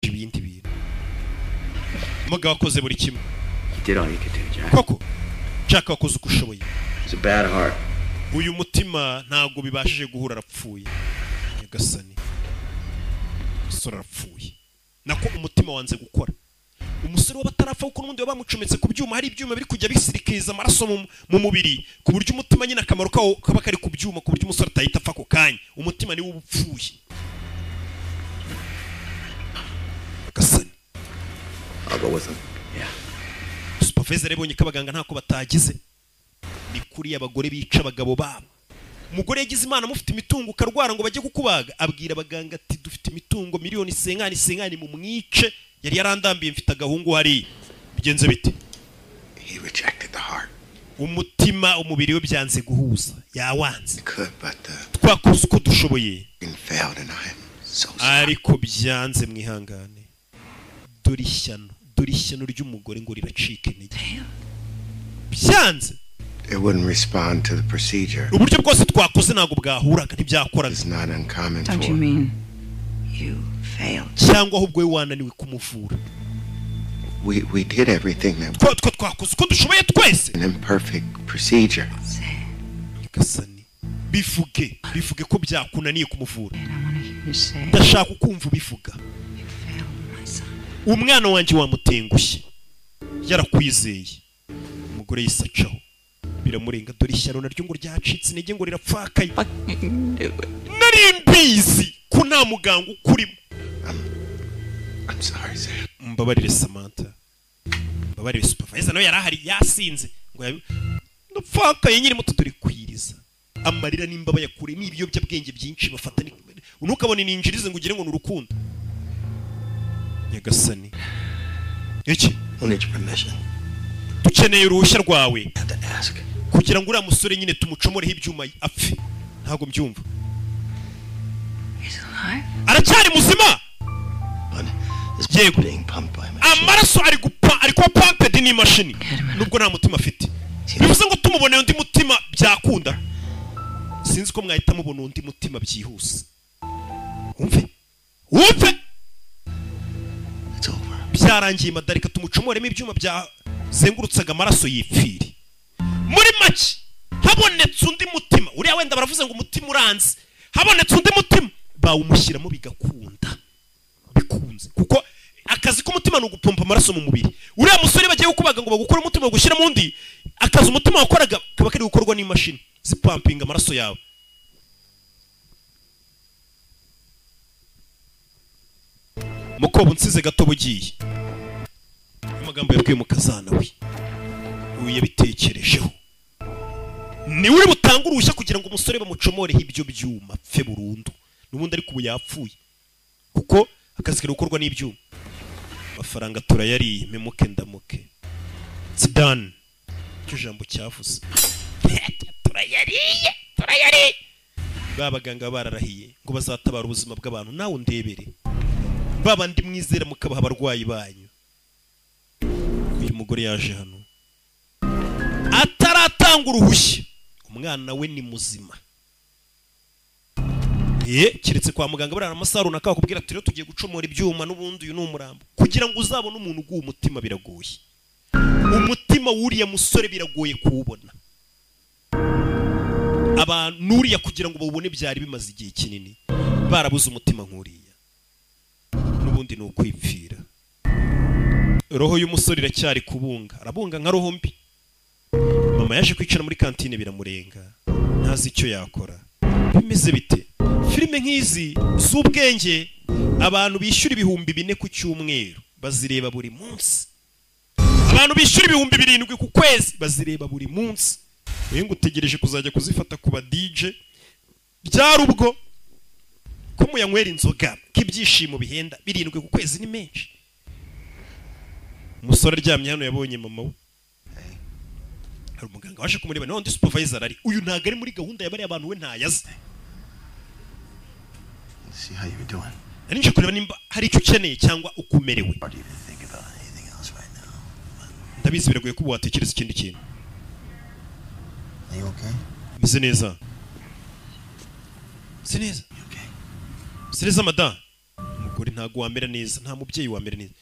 ibindi bintu muga wakoze buri kimwe He did all he could do, Jack. koko nshaka wakoze uko ushoboye It's a bad heart. uyu mutima ntabwo bibashije guhura arapfuye nyagasani umusore arapfuye nako umutima wanze gukora umusore w'abatarapfa kuko n'ubundi baba bamucometse ku byuma hari ibyuma biri kujya bisirikiriza amaraso mu- mu mubiri ku buryo umutima nyine akamaro kawo kaba kari ku byuma ku buryo umusore atahita apfa ako kanya umutima niwo uba upfuye nyagasani I'll go with him. Yeah. supaveze rebonye ko abaganga ntako batagize ni kuri abagore bica abagabo babo umugore yagize imana mufite imitungo ukarwara ngo bajye kukubaga abwira abaganga ati dufite imitungo miliyoni isenkani isenkani mu mwice yari yarandambiye mfite agahungu hariya bigenze bite He rejected the heart. umutima umubiri we byanze guhuza yawanze Could, but uh, twakoze uko dushoboye and failed, and I am so sorry. ariko byanze mwihangane dore ishyano dore ishyano ry'umugore ngo riracike intege byanze It wouldn't respond to the procedure. uburyo bwose twakoze ntabwo bwahuraga ntibyakoraga It's not uncommon Don't for you mean you failed? cyangwa ahubwo we wananiwe kumuvura we we did everything that twa two twakoze uko dushoboye twese an imperfect procedure. Say nyagasani bivuge bivuge ko byakunaniye kumuvura it. I want to hear you say it. ndashaka ukumva ubivuga You failed, my son. umwana wanjye wamutengushye yarakwizeye umugore yisacaho biramurenga dore ishyano naryo ngo ryacitse intege ngo rirapfakaye Fucking do it. nari mbizi ko nta muganga ukurimo I'm sorry, Sam. mbabarire samantha mbabarire supervisor nawe yari ahari yasinze ngo yabi ndapfakaye nyiri muto dore kwiriza amarira n'imbaba yakure ni ibiyobyabwenge byinshi bafata ni ntukabone ninjirize ngo ugire ngo ni urukundo nyagasani iki We'll need your permission. dukeneye uruhushya rwawe I have to ask. kugira ngo uriya musore nyine tumucomoreho ibyuma apfe ntabwo mbyumva He's alive? aracyari muzima But this Yeah. being pumped by a machine. amaraso ari gupa ari kuba pampedi n'imashini Herman. nubwo nta mutima afite bivuze ngo tumuboneye undi mutima byakunda sinzi ko mwahita mubona undi mutima byihuse wumve wumve It's over. byarangiye madarika tumucomoremo ibyuma byazengurutsaga amaraso yipfiri muri make habonetse undi mutima uriya wenda baravuze ngo umutima uranze habonetse undi mutima bawumushyiramo bigakunda bikunze kuko akazi k'umutima ni ugupompa amaraso mu mubiri uriya musore bagiye kukubaga ngo bagukure umutima bagushyiramo undi akazi umutima wakoraga kaba kari gukorwa n'imashini zipampinga amaraso yawe mukobo nsize gatobo ugiye amagambo yabwiye umukazana we ubu yabitekerejeho ni uri butange uruhushya kugira ngo umusore bamucomoreho ibyo byuma pfe burundu n'ubundi ariko ubu yapfuye kuko akazi kari gukorwa n'ibyuma amafaranga turayariye memuke ndamuke sidani icyo jambo cyavuze turayariye turayariye ba baganga bararahiye ngo bazatabara ubuzima bw'abantu nawe undebere ba bandi mwizera mukabaha abarwayi banyu uyu mugore yaje hano ataratanga uruhushya umwana we ni muzima ye keretse kwa muganga barara amasaha runaka bakubwira ati rero tugiye gucomora ibyuma n'ubundi uyu ni umurambo kugira ngo uzabone umuntu uguha umutima biragoye umutima w'uriya musore biragoye kuwubona abantu n'uriya kugira ngo bawubone byari bimaze igihe kinini barabuze umutima nk'uriya n'ubundi ni ukwipfira roho y'umusore iracyari kubunga arabunga nka roho mbi mama yaje kwicara muri kantine biramurenga ntazi icyo yakora bimeze bite filime nk'izi z'ubwenge abantu bishyura ibihumbi bine ku cyumweru bazireba buri munsi abantu bishyura ibihumbi birindwi ku kwezi bazireba buri munsi uyu ngo utegereje kuzajya kuzifata ku ba dije byari ubwo ko muyanywera inzoga k'ibyishimo bihenda birindwi ku kwezi ni menshi umusore aryamye hano yabonye mama we hari umuganga waje kumureba nawe undi supervisor ari uyu ntabwo ari muri gahunda ya bariya bantu we ntayazi Let's see how you were doing. nari nje kureba nimba hari icyo ukeneye cyangwa uko umerewe Hard to even think about anything else right now. ndabizi biragoye ko watekereza ikindi kintu Are you okay? meze neza meze neza You okay? meze neza madamu umugore ntabwo wamera neza nta mubyeyi wamera neza